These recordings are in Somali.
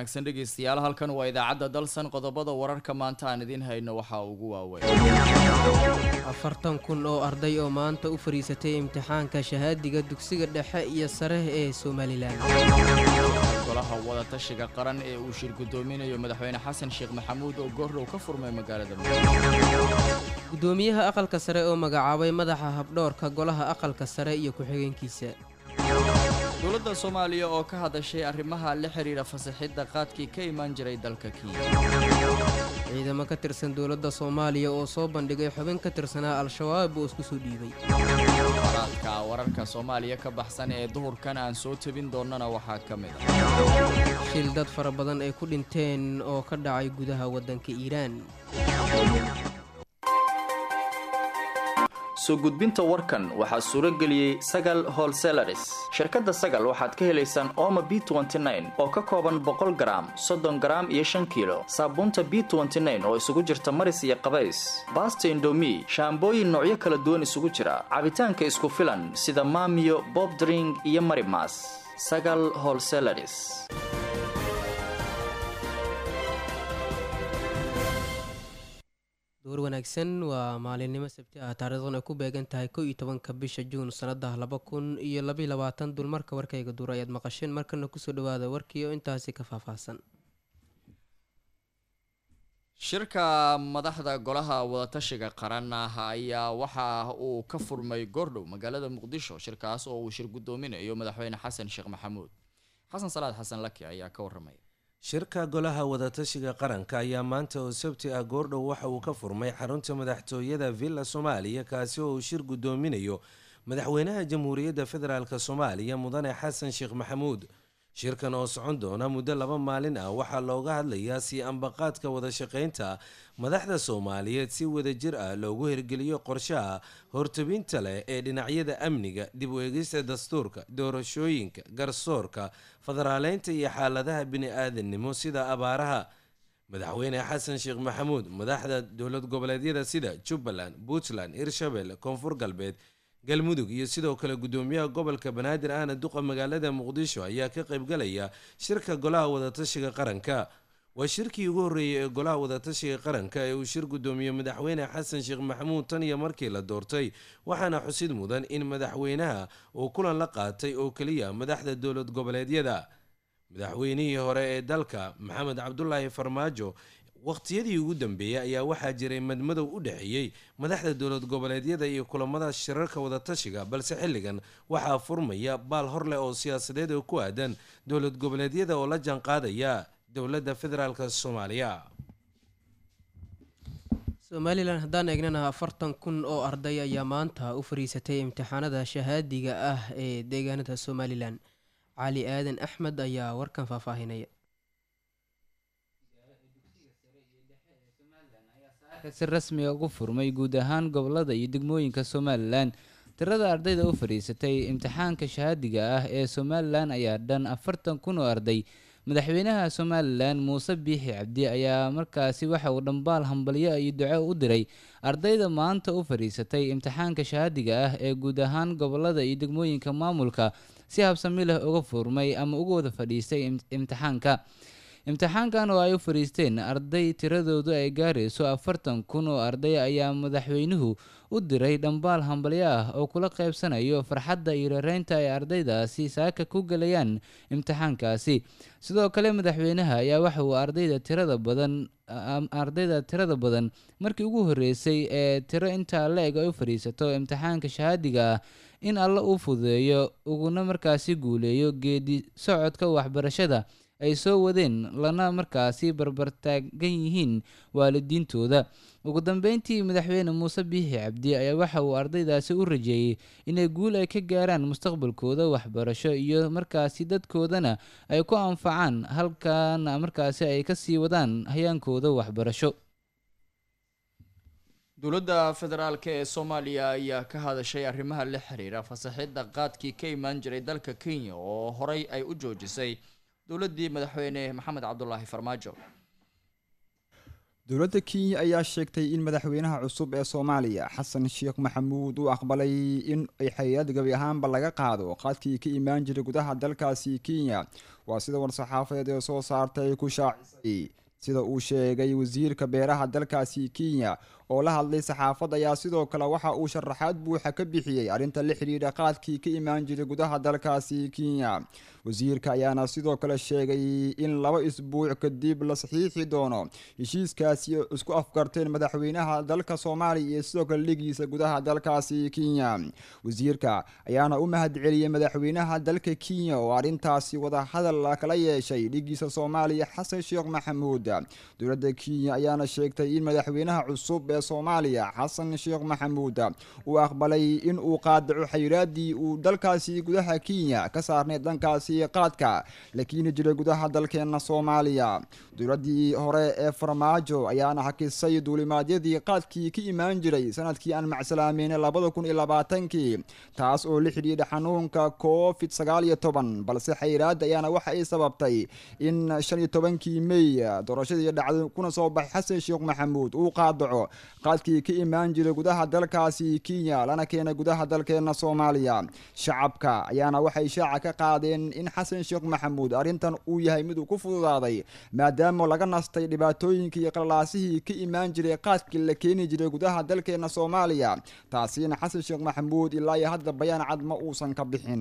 wanaagsan dhegeystayaal halkan waa idaacadda dalsan qodobada wararka maanta aan idiin hayno waxaa ugu waaweyn afartan kun oo arday oo maanta u fadhiisatay imtixaanka shahaadiga dugsiga dhexe iyo sare ee somalilan golaha wadatashiga qaran ee uu shir guddoominayo madaxweyne xasan sheekh maxamuud oo goordhow ka furmay magaalada gudoomiyaha aqalka sare oo magacaabay madaxa habdhoorka golaha aqalka sare iyo ku-xigeenkiisa dowladda soomaaliya oo ka hadashay arrimaha la xidhiidha fasaxidda qaadkii ka imaan jiray dalka kenya ciidamo ka tirsan dowladda soomaaliya oo soo bandhigay xubin ka tirsanaa al-shabaab oo isku soo dhiibay waraadka wararka soomaaliya ka baxsan ee duhurkan aan soo tebin doonnana waxaa ka mid ah shil dad fara badan ay ku dhinteen oo ka dhacay gudaha waddanka iiraan soo gudbinta warkan waxaa suuro geliyey sagal holselaris shirkadda sagal waxaad ka helaysaan ooma b oo ka kooban boqol garaam soddon garaam iyo shan kiilo saabuunta b oo isugu jirta maris iyo qabays baasta indomi shaambooyin noocyo kala duwan isugu jira cabitaanka isku filan sida maamiyo bobdring iyo marimas sagal holselaris door wanaagsan waa maalinimo sabti ah taariikhdan ay ku beegan tahay kow iyo tobanka bisha juun sanada laba kun iyo labaiy labaatan dulmarka warkayga duur ayaad maqasheen markana kusoo dhawaada warkii oo intaasi ka faahfaahsan shirka madaxda golaha wadatashiga qaran ah ayaa waxa uu ka furmay goordhow magaalada muqdisho shirkaas oo uu shir guddoominayo madaxweyne xasan sheekh maxamuud xasan salaad xasan laki ayaa ka waramaya shirka golaha wadatashiga qaranka ayaa maanta oo sabti ah goordhow waxa uu ka furmay xarunta madaxtooyada villa soomaaliya kaasi oo uu shir guddoominayo madaxweynaha jamhuuriyadda federaalk soomaaliya mudane xasan sheekh maxamuud shirkan oo socon doona muddo laba maalin ah waxaa looga hadlayaa sii ambaqaadka wadashaqeynta madaxda soomaaliyeed si wadajir ah loogu hirgeliyo qorshaha hortabinta leh ee dhinacyada amniga dib u eegista dastuurka doorashooyinka garsoorka federaaleynta iyo xaaladaha bini-aadannimo sida abaaraha madaxweyne xasan sheekh maxamuud madaxda dowlad goboleedyada sida jubbaland puntland hirshabelle koonfur galbeed galmudug iyo sidoo kale guddoomiyaha gobolka banaadir ahna duqa magaalada muqdisho ayaa ka qaybgalaya shirka golaha wadatashiga qaranka waa shirkii ugu horreeyay ee golaha wadatashiga qaranka ee uu shir guddoomiye madaxweyne xasan sheekh maxamuud tan iyo markii la doortay waxaana xusid mudan in madaxweynaha uu kulan la qaatay oo keliya madaxda dowlad goboleedyada madaxweynihii hore ee dalka maxamed cabdulaahi farmaajo waqtiyadii ugu dambeeyey ayaa waxaa jiray madmadow u dhexeeyey madaxda dowlad goboleedyada iyo kulamada shirarka wadatashiga balse xilligan waxaa furmaya baal hor leh oo siyaasadeed oo ku aadan dowlad goboleedyada oo la jaanqaadaya dowladda federaalk soomaaliya somalilan haddaan eegnana afartan kun oo arday ayaa maanta u fariisatay imtixaanada shahaadiga ah ee deegaanada somalilan cali aadan axmed ayaa warkan faahfaahinaya si rasmiga ugu furmay guud ahaan gobolada iyo degmooyinka somalilan tirada ardayda u fadhiisatay imtixaanka shahaadiga ah ee somalilan ayaa dhan afartan kun oo arday madaxweynaha somalilan muuse biixi cabdi ayaa markaasi waxa uu dhambaal hambalyo iyo duco u diray ardayda maanta u fadhiisatay imtixaanka shahaadiga ah ee guud ahaan gobolada iyo degmooyinka maamulka si habsami leh uga furmay ama uga wada fadhiistay imtixaanka imtixaankan oo ay u fadhiisteen arday tiradoodu ay gaarayso afartan kun oo arday ayaa madaxweynuhu u diray dhambaal hambalyo ah oo kula qaybsanayo farxadda iyo rareynta ay ardaydaasi saaka ku gelayaan imtixaankaasi sidoo kale madaxweynaha ayaa waxa uu ardayda tirada badan ardayda tirada badan markii ugu horreysay ee tiro intaa la-eg ay u fadhiisato imtixaanka shahaadiga ah in alla uu fududeeyo uguna markaasi guuleeyo geedi socodka waxbarashada ay soo wadeen lana markaasi barbartaagan yihiin waalidiintooda ugu dambeyntii madaxweyne muuse biixi cabdi ayaa waxa uu ardaydaasi u rajeeyey inay guul ay ka gaaraan mustaqbalkooda waxbarasho iyo markaasi dadkoodana ay ku anfacaan halkaana markaasi ay kasii wadaan hayaankooda waxbarasho dowladda federaalk ee soomaaliya ayaa ka hadashay arrimaha la xiriira fasaxidda qaadkii ka imaan jiray dalka kenya oo horey ay u joojisay dowladdii madaxweyne maxamed cabdulaahi farmaajo dowladda kenya ayaa sheegtay in madaxweynaha cusub ee soomaaliya xasan sheekh maxamuud uu aqbalay in ay hay-ad gabi ahaanba laga qaado qaadkii ka imaan jiray gudaha dalkaasi kenya waa sida war-saxaafadeed ee soo saartay ku shaacisay sida uu sheegay wasiirka beeraha dalkaasi kenya oo la hadlay saxaafadda ayaa sidoo kale waxa uu sharaxaad buuxa ka bixiyey arrinta la xidhiidha qaadkii ka imaan jiray gudaha dalkaasi kenya wasiirka ayaana sidoo kale sheegay in laba isbuuc kadib la saxiixi doono heshiiskaasi isku afgarteen madaxweynaha dalka soomaaliya iyo sidoo kale dhigiisa gudaha dalkaasi kenya wasiirka ayaana u mahadceliyey madaxweynaha dalka kenya oo arrintaasi wadahadal kala yeeshay dhigiisa soomaaliya xasan sheekh maxamuud dowladda kenya ayaana sheegtay in madaxweynaha cusub ee soomaaliya xasan sheekh maxamuud uu aqbalay in uu qaadaco xayiraadii uu dalkaasi gudaha kenya ka saarnay dhankaasi qaadka la keeni jiray gudaha dalkeena soomaaliya dowladii hore ee farmaajo ayaana hakisay duulimaadyadii qaadkii ka imaan jiray sanadkii aan macsalaameynay labada kun iyo labaatankii taas oo la xidhiidha xanuunka covid sagaal iyo toban balse xayiraada ayaana waxa ay sababtay in shan iyo tobankii mey doorashadii dhacday kuna soo baxay xasan sheekh maxamuud uu qaadaco qaadkii ka imaan jiray gudaha dalkaasi kenya lana keenay gudaha dalkeena soomaaliya shacabka ayaana waxay shaaca ka qaadeen in xasan sheekh maxamuud arrintan uu yahay mid uu ku fududaaday maadaama laga nastay dhibaatooyinkii iyo qalaasihii ka imaan jiray qaadkii la keeni jiray gudaha dalkeena soomaaliya taasina xasan sheekh maxamuud ilaa iyo hadda bayaan cad ma uusan ka bixin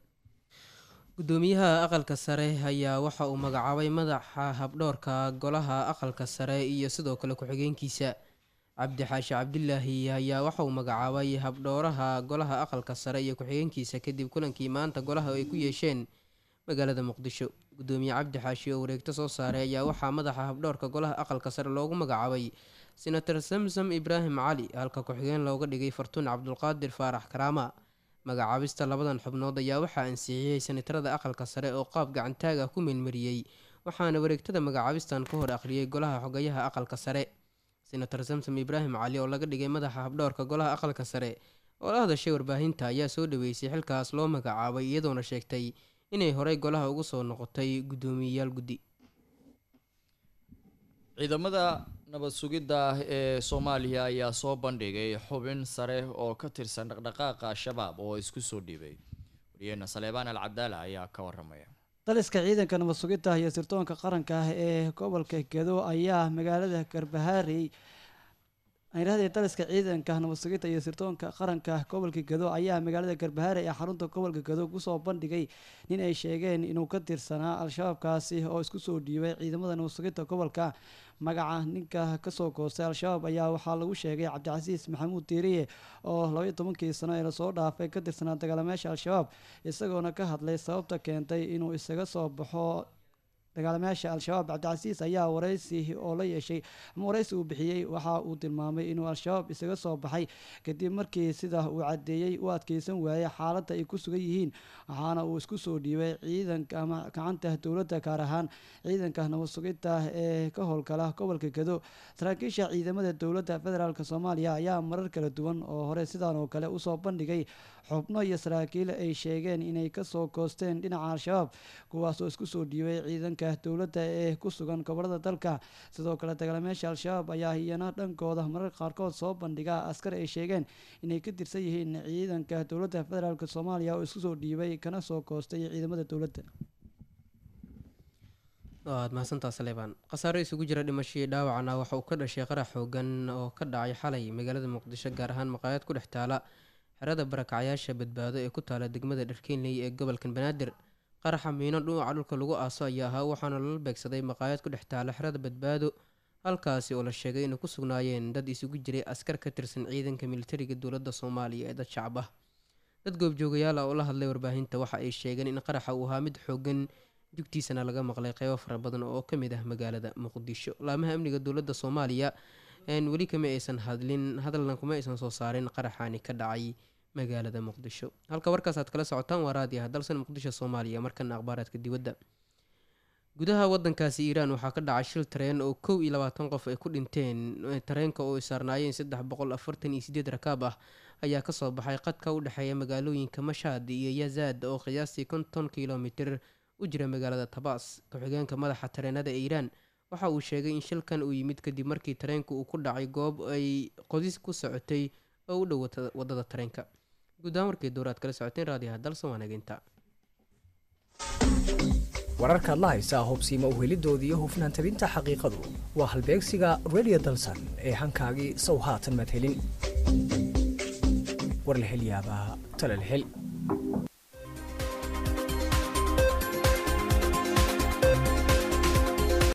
gudoomiyaha aqalka sare ayaa waxa uu magacaabay madaxa habdhoorka golaha aqalka sare iyo sidoo kale ku-xigeenkiisa cabdi xaashi cabdilaahi ayaa waxa uu magacaabay habdhooraha golaha aqalka sare iyo ku-xigeenkiisa kadib kulankii maanta golaha ay ku yeesheen magaalada muqdisho gudoomiye cabdi xaashi oo wareegto soo saaray ayaa waxaa madaxa habdhoorka golaha aqalka sare loogu magacaabay senator samsam ibraahim cali halka ku-xigeen looga dhigay fartuun cabdulqaadir faarax karaama magacaabista labadan xubnood ayaa waxaa ansixiyey senatarada aqalka sare oo qaab gacantaaga ku meelmariyey waxaana wareegtada magacaabistan ka hor akhriyey golaha xogayaha aqalka sare senator samsom ibraahim cali oo laga dhigay madaxa habdhoorka golaha aqalka sare oo la hadashay warbaahinta ayaa soo dhaweysay xilkaas loo magacaabay iyadoona sheegtay inay horey golaha ugu soo noqotay guddoomiyeyaal guddi ciidamada nabad sugidda ah ee soomaaliya ayaa soo bandhigay xubin sare oo ka tirsan dhaqdhaqaaqa al-shabaab oo isku soo dhiibay wariyeena saleebaan al cabdaala ayaa ka waramaya daliska ciidanka nabad sugidda iyo sirdoonka qaranka ah ee gobolka gedo ayaa magaalada garbahaarey ayrahdii daliska ciidanka nabad sugidda iyo sirdoonka qaranka gobolka gedo ayaa magaalada garbahaare ee xarunta gobolka gedo kusoo bandhigay nin ay sheegeen inuu ka tirsanaa al-shabaabkaasi oo isku soo dhiibay ciidamada nabad sugidda gobolka magaca ninka kasoo goostay al-shabaab ayaa waxaa lagu sheegay cabdicasiis maxamuud diiriye oo labaiyo tobankii sano ee lasoo dhaafay ka tirsanaa dagaalameesha al-shabaab isagoona ka hadlay sababta keentay inuu isaga soo baxo dagaalamayaasha al-shabaab cabdicasiis ayaa waraysi oo la yeeshay ama waraysi uu bixiyey waxa uu tilmaamay inuu al-shabaab isaga soo baxay kadib markii sida uu cadeeyey u adkeysan waayey xaaladda ay ku sugan yihiin waxaana uu isku soo dhiibay ciidanka ama gacanta dowladda gaar ahaan ciidanka nabad sugidda ee ka howlgala gobolka gedo saraakiisha ciidamada dowladda federaalk soomaaliya ayaa marar kala duwan oo hore sidaan oo kale usoo bandhigay xubno iyo saraakiil ay sheegeen inay kasoo goosteen dhinaca al-shabaab kuwaasoo isku soo dhiibay ciidanka dowladda ee ku sugan gobolada dalka sidoo kale dagaalamayaasha al-shabaab ayaa iyana dhankooda marar qaarkood soo bandhiga askar ay sheegeen inay ka tirsan yihiin ciidanka dowladda federaalk soomaaliya oo isku soo dhiibay kana soo goostay ciidamada dowladda waad mahadsantaa saleebaan khasaaro isugu jira dhimashadii dhaawacna waxa uu ka dhashay qarax xoogan oo ka dhacay xalay magaalada muqdisho gaar ahaan maqaayad ku dhex taala xerada barakacyaasha badbaado ee ku taala degmada dharkeenley ee gobolkan banaadir qaraxa miino dhuuca dhulka lagu aaso ayaa ahaa waxaana lala beegsaday maqaayad ku dhex taala xerada badbaado halkaasi oo la sheegay inay ku sugnaayeen dad isugu jiray askar ka tirsan ciidanka militariga dowladda soomaaliya ee dad shacab ah dad goobjoogayaal ah oo la hadlay warbaahinta waxa ay sheegeen in qaraxa uu ahaa mid xoogan jugtiisana laga maqlay qeybo fara badan oo ka mid ah magaalada muqdisho laamaha amniga dowladda soomaaliya weli kama aysan hadlin hadalna kuma aysan soo saarin qaraxaani ka dhacay magaalada muqdisho halka warkaas aad kala socotaan waa raadiyaha dalsan muqdisho soomaaliya markana akhbaaraadka dibadda gudaha wadankaasi iiraan waxaa ka dhacay shil tareen oo kow iyo labaatan qof ay ku dhinteen tareenka oo ay saarnaayeen saddex boqol afartan iyo sideed rakaab ah ayaa kasoo baxay qadka u dhexeeya magaalooyinka mashaad iyo yazaad oo qiyaastii konton kilomitir u jira magaalada tabaas ku-xigeenka madaxa tareenada ee iiraan waxa uu sheegay in shilkan uu yimid kadib markii tareenka uu ku dhacay goob ay qodis ku socotay oo u dhow wadada tareenka guud ahaan warkii dowraad kala socoteen raadiyaha dalsan waanageynta wararkaad la haysaa hubsiima uhelidooda iyo hufnaan tabinta xaqiiqadu waa halbeegsiga radio dalsan ee hankaagii sow haatan madhelin war la hel yaabaa tala la hel